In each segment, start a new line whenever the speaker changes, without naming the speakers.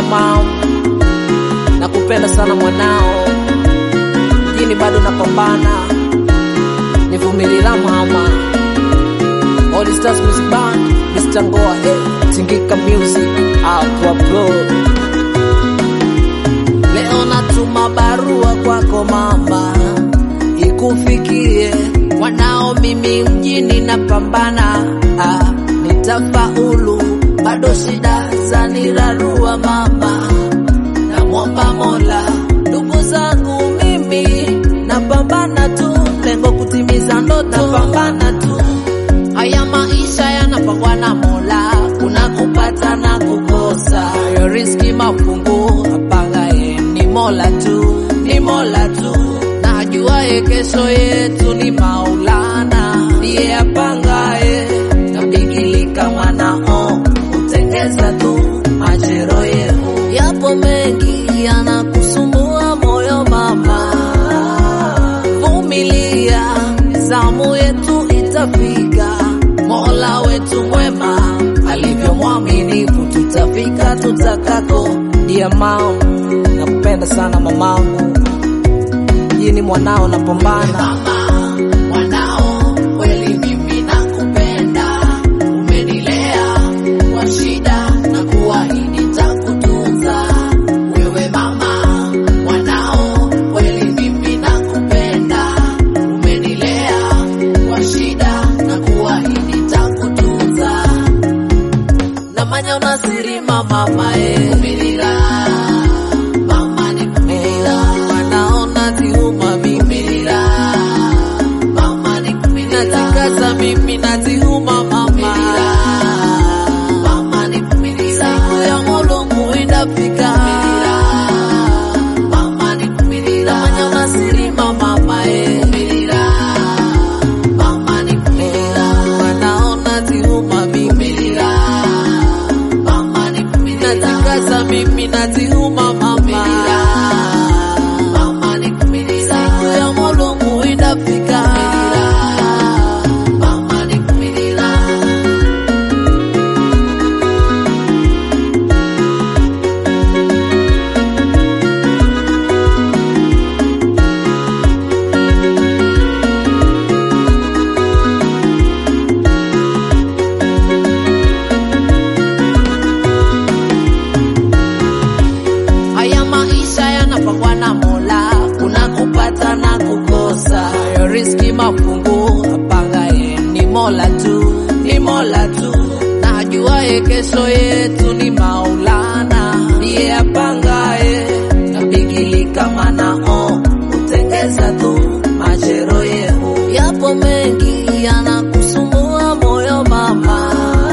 mam, nakupenda sana mwanao, jini bado napambana, nivumilila mama. All Stars Music Band, Mr. Ngoa, eh, Tingika Music, Aqua Pro. Leo natuma barua kwako mama, ikufikie mwanao, mimi mjini napambana, ah, nitafaulu, bado shida zanirarua mama, namwomba Mola, ndugu zangu mimi napambana tu, lengo kutimiza ndoto, napambana tu. Haya maisha yanapangwa na Mola, kuna kupata na kukosa, yo riski mafungu apangaye ni Mola tu, ni Mola tu. Najuaye kesho yetu ni Maulana, ndiye apangaye tabigilika mwanao, kutengeza tu majero yehu. Yapo mengi yanakusumbua moyo mama, vumilia, zamu yetu itafika. Mola wetu mwema alivyo mwaminifu, tutafika tutakako. Ndiye mao, nakupenda sana mamangu, jini mwanao napambana.
Mwanao kweli mimi nakupenda, umenilea kwa shida na kuahidi nitakutunza. Wewe mama, mwanao kweli mimi nakupenda, umenilea kwa shida na kuahidi nitakutunza. Namanya unasiri mama mae Kumirira Mama ni kumirira Wanaona tiuma mimirira Mama ni kumirira Natikaza mimi natiuma mama Mama ni kumirira Siku ya mulungu inafika Mama ni kumirira Namanya unasiri mama mae Kumirira Mama ni kumirira Wanaona tiuma mimirira Mama ni kumirira Natakaza mimi natiuma mama Mama ni kumirira Siku ya mulungu inafika Mama ni kumirira
Haya maisha yanapangwa na Mola, kuna kupata na kukosa. Yo riski mafungu apangaye ni Mola tu, ni Mola tu. Najuaye kesho yetu ni Maulana, ndiye apangaye tabigilika mwanao, kutengeza tu majero yehu. Yapo mengi yanakusumbua moyo mama,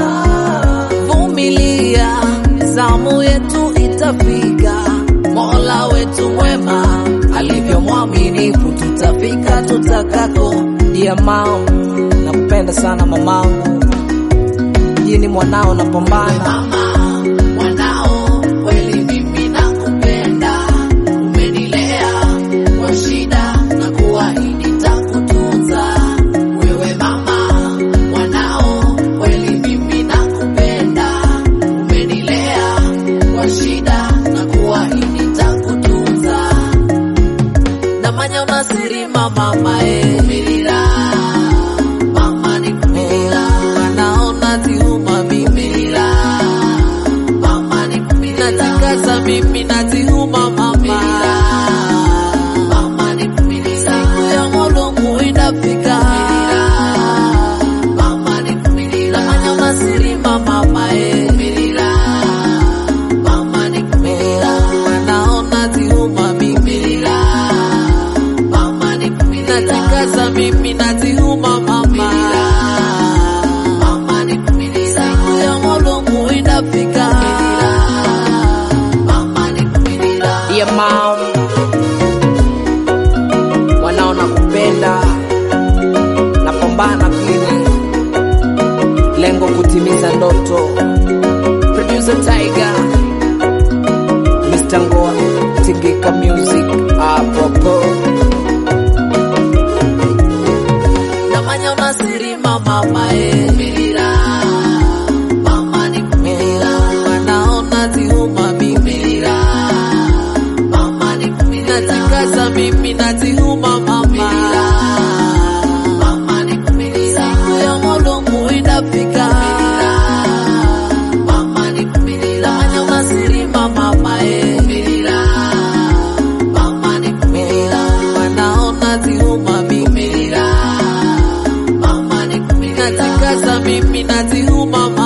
vumilia, zamu yetu itafika. Mola wetu mwema alivyo mwaminifu, tutafika tutakako. Ndiye mao, nakupenda sana mamangu, jini mwanao napambana.
Mama, mwanao kweli mimi nakupenda, umenilea kwa shida na kuahidi nitakutunza. Wewe mama, mwanao kweli mimi nakupenda, umenilea kwa shida na kuahidi nitakutunza. Namanya unasiri mama mae Kumirira Mama ni kumirira Wanaona tiuma mimirira Mama ni kumirira Natikaza mimi natiuma mama Mama ni kumirira Siku ya mulungu inafika Mama ni kumirira Namanya unasiri mama mae Kumirira Mama ni kumirira Wanaona tiuma mimirira Mama ni kumirira Natikaza mimi natiuma mama Mama ni kumirira Siku ya mulungu inafika Mama ni kumirira
Ndiye mao, mwanao nakupenda, napambana vile, lengo kutimiza ndoto. Producer Tiger, Mr. Ngoa, Tingika Music, apopo
Namanya unasiri mama mae Kumirira Mama ni kumirira Wanaona tiuma mimirira mimi nazihuma mama mama nikumirira siku ya mulungu indafika mama nikumirira manya unasirima mama eh mama nikumirira wanaona zihuma mimi mama nikumirira natikaza mimi nazihuma mama